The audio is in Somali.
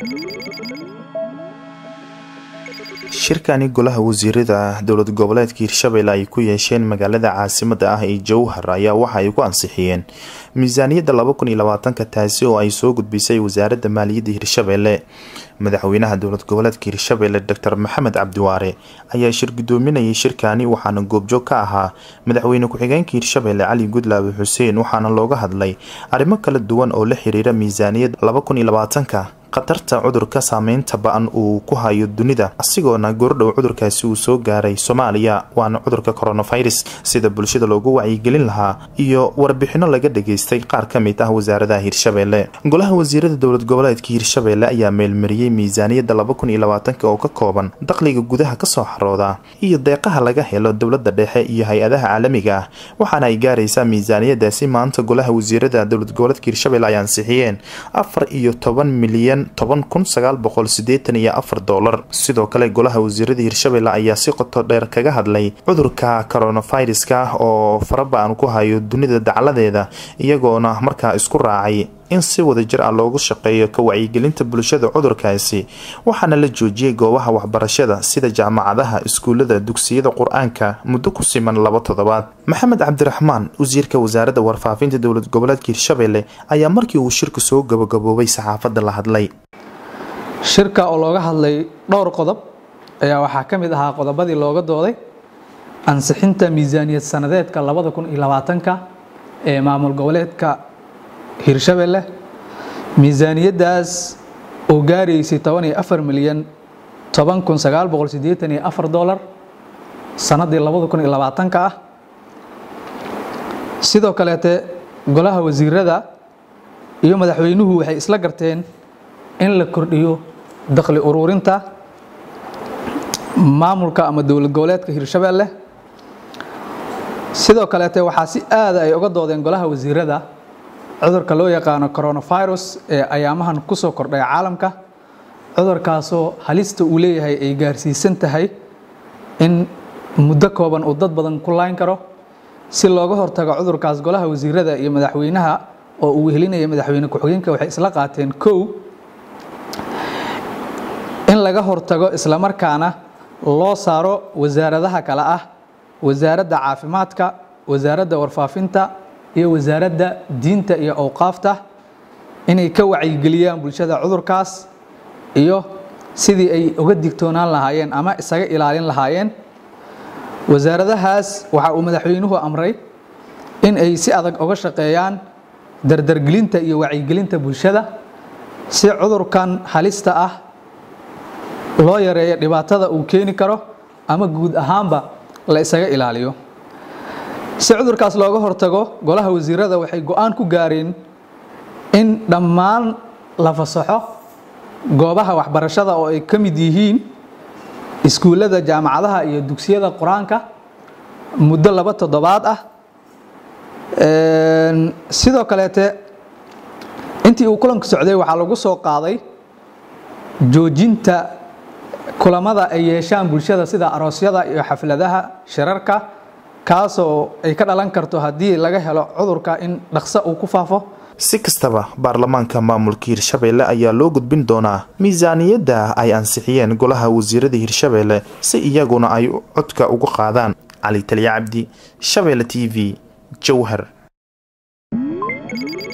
shirkani golaha wasiirada dowlad goboleedka hirshabelle ay ku yeesheen magaalada caasimada ah ee jowhar ayaa waxa ay ku ansixiyeen miisaaniyadda laba kun iyo labaatanka taasi oo ay soo gudbisay wasaaradda maaliyadda hirshabelle madaxweynaha dowlad goboleedka hirshabelle doctor maxamed cabdiwaare ayaa shir gudoominayay shirkani waxaana goobjoog ka ahaa madaxweyne ku-xigeenka hirshabelle cali gudlaabe xuseen waxaana looga hadlay arrimo kala duwan oo la xiriira miisaaniyadda laba kun iyo labaatanka khatarta cudurka saameynta ba-an uu ku hayo dunida asigoona goordhow cudurkaasi uu soo gaaray soomaaliya waana cudurka coronavirus sida bulshada loogu wacyigelin lahaa iyo warbixino laga dhageystay qaar ka mid ah wasaaradaha hirshabelle golaha wasiirada dowlad goboleedka hirshabelle ayaa meelmariyey miisaaniyadda laba kun iyo labaatanka oo ka kooban dakhliga gudaha kasoo xarooda iyo deeqaha laga helo dowlada dhexe iyo hay-adaha caalamiga ah waxaana ay gaaraysaa miisaaniyadaasi maanta golaha wasiirada dowlad goboleedka hirshabelle ay ansixiyeen afar iyo toban milyan toban kun sagaal boqol sideetan iyo afar doolar sidoo kale golaha wasiirada hirshabelle ayaa si qoto dheer kaga hadlay cudurka coronaviruska oo faraba-an ku hayo dunida dacladeeda iyagoona markaa isku raacay in si wadajir ah loogu shaqeeyo ka wacyigelinta bulshada cudurkaasi waxaana la joojiyey goobaha waxbarashada sida jaamacadaha iskuulada dugsiyada qur-aanka muddo ku siman laba toddobaad maxamed cabdiraxmaan wasiirka wasaaradda warfaafinta dowlad goboleedka hirshabelle ayaa markii uu shirka soo gabagaboobay saxaafadda la hadlay shirka oo looga hadlay dhowr qodob ayaa waxaa ka mid ahaa qodobadii looga dooday ansixinta miisaaniyad sanadeedka labada kun iyo labaatanka ee maamul goboleedka hirshabelle miisaaniyaddaas oo gaaraysay toban iyo afar milyan toban kun sagaal boqol siddeetan iyo afar dollar sannaddii labada kun iyo labaatanka ah sidoo kaleete golaha wasiirada iyo madaxweynuhu waxay isla garteen in la kordhiyo dakhli ururinta maamulka ama dowlad goboleedka hirshabelle sidoo kaleete waxaa si aada ay uga doodeen golaha wasiirada cudurka loo yaqaano coronavirus ee ayaamahan kusoo kordhay caalamka cudurkaasoo halista uu leeyahay ay gaarsiisan tahay in muddo kooban uu dad badan ku layn karo si looga hortago cudurkaas golaha wasiirada iyo madaxweynaha oo uu wehelinaya madaxweyne ku-xigeenka waxay isla qaateen kow in laga hortago islamarkaana loo saaro wasaaradaha kale ah wasaaradda caafimaadka wasaaradda warfaafinta iyo wasaaradda diinta iyo awqaafta inay ka wacyigeliyaan bulshada cudurkaas iyo sidii ay uga digtoonaan lahaayeen ama isaga ilaalin lahaayeen wasaaradahaas waxa uu madaxweynuhu amray in ay si adag uga shaqeeyaan dardargelinta iyo wacyigelinta bulshada si cudurkan halista ah loo yareeyo dhibaatada uu keeni karo ama guud ahaanba la isaga ilaaliyo si cudurkaas looga hortago golaha wasiirada waxay go-aan ku gaareen in dhammaan la fasaxo goobaha waxbarashada oo ay ka mid yihiin iskuullada jaamacadaha iyo dugsiyada qur-aanka muddo laba toddobaad ah sidoo kaleete intii uu kulanku socday waxaa lagu soo qaaday joojinta kulamada ay yeeshaan bulshada sida aroosyada iyo xafladaha shirarka kaasoo ay ka dhalan karto haddii laga helo cudurka in dhaqso uu ku faafo si kastaba baarlamaanka maamulka hirshabelle ayaa loo gudbin doonaa miisaaniyadda ay ansixiyeen golaha wasiirada hirshabelle si iyaguna ay codka uga qaadaan cali taliya cabdi shabelle t v jowhar